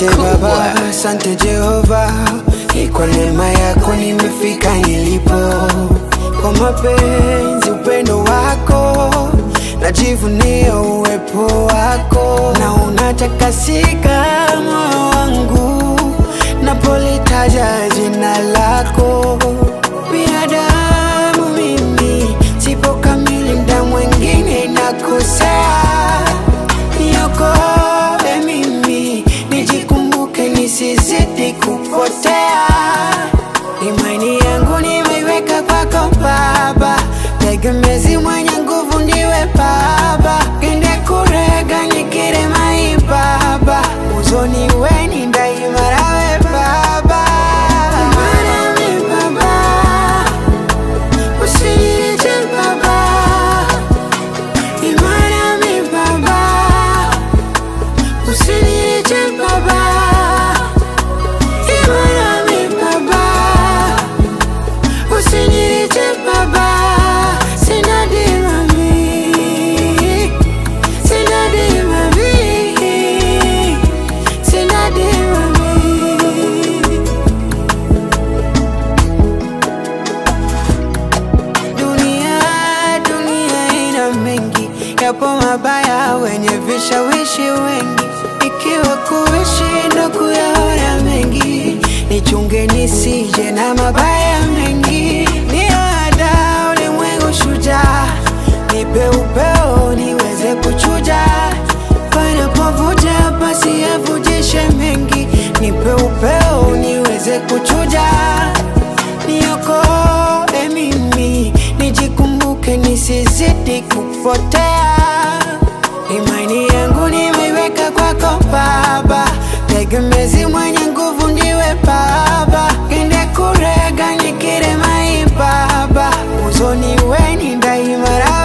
Asante Baba, asante Jehova, ni kwa neema yako nimefika nilipo, kwa mapenzi upendo wako najivunia uwepo wako, na unatakasika moyo wangu napolitaja jina lako. Binadamu mimi sipo kamili, mda mwingine nakosea, niokoe mimi nijikumbuke, nisizidi kupotea. Imani yangu nimeiweka kwako Baba, tegemezi mwenye nguvu ndiwe Baba, kende kurega nikire mai Baba, uzoni weni daima rawe Baba. Imani mi Baba, usiniache Baba, imani mi Baba, usiniache Baba, imani mi Baba, usiniache Baba, sina dima mi, sina dima mi, sina dima mi. Dunia, dunia ina mengi, yapo mabaya wenye vishawishi wengi, ikiwa kuishi ndo kuyaona mengi, nichunge nisije na mabaya mengi, niada ulimwengu shujaa, nipe upeo niweze kuchuja, panapovuja basi yavujishe mengi, nipe upeo niweze kuchuja niokoe mimi, nijikumbuke, nisizidi kupotea. Imani yangu nimeiweka kwako Baba, tegemezi mwenye nguvu ndiwe Baba, kende kurega nikire mai Baba, uzoni weni daima rawe